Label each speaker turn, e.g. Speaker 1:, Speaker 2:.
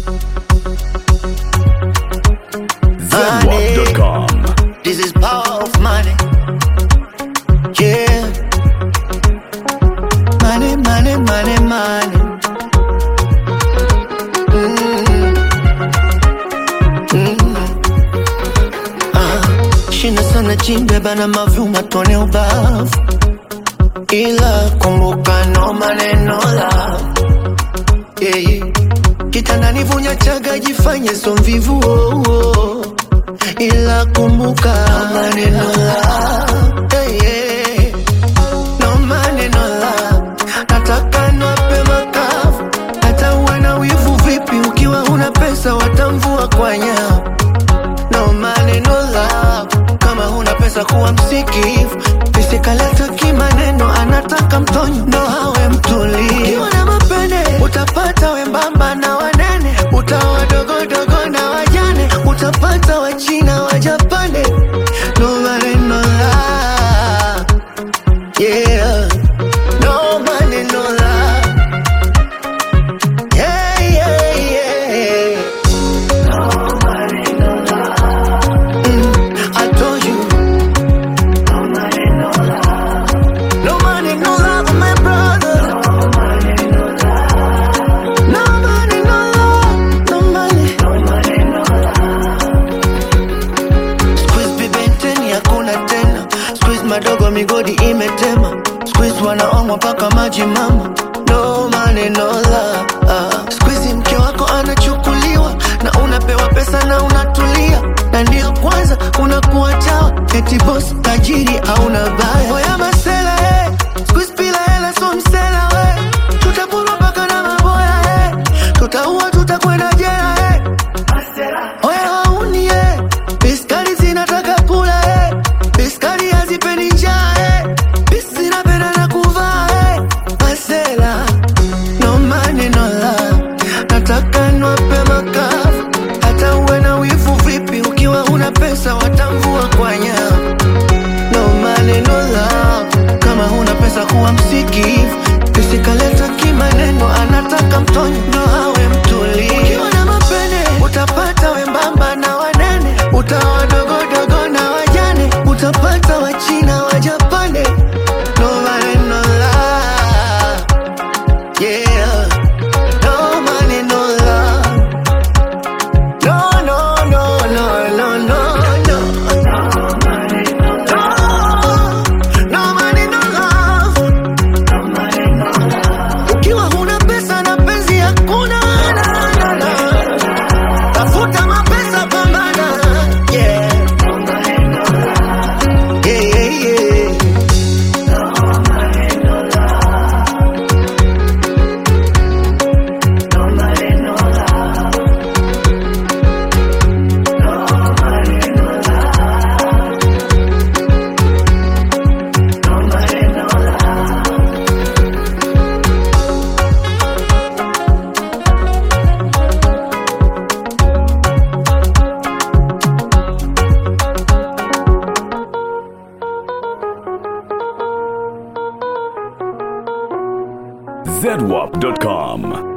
Speaker 1: Zenwap.com.
Speaker 2: This is power of money. Yeah. Money, money, money, money. Mm. Mm. Ah, shina sana chimbe bana mavyuma tone ubavu ila kumbuka no maneno love yeah, yeah. kitandani vunya chaga jifanye so mvivu oh, oh. ila kumbuka no maneno love yeah, yeah. no maneno love nataka nwape makavu hata uwe na wivu vipi ukiwa una pesa watamvua kwa nyavu no maneno love kama huna pesa kuwa msikivu isikaleta kimaneno anataka mtonyo ndo awe mtulivu ukiwa na mapene utapata wembamba na wanene utawa dogodogo na wajane utapata wachina wajapane no maneno love yeah no maneno love yeah yeah yeah Mm, I told you. No money, no love, my brother. No money, no love, no money. Squeeze bibenteni hakuna tena. Squeeze madogo migodi imetema. Squeeze wanaomwa mpaka maji mama. No money, no love. Ah. Squeeze mke wako anachukuliwa na unapewa pesa na unatulia na ndio kwanza unakuwa chawa eti boss tajiri hauna baya oya masela eh. Squeeze bila hela so msela we tutapurwa mpaka na maboya eh. tutaua tutakwenda jela eh. oya hauni eh. biskari zinataka kula eh. biskari hazipendi njaa eh. bis zinapenda na kuvaa eh. masela no money no love nataka nwape makavu hata uwe na wivu vipi ukiwa una pesa watamvua kwa nyavu no money no love kama huna pesa kuwa msikivu isikaleta kimaneno anataka mtonyo ndo awe mtulivu ukiwa na mapene utapata wembamba na wanene utawa dogodogo na wajane utapata wachina wajapane no money no love yeah no money no love no no no no no no no No money, no love. Ukiwa huna pesa na penzi hakuna na, na, na. Tafuta mapesa pambana yeah. Yeah, yeah, yeah.
Speaker 1: Zenwap.com.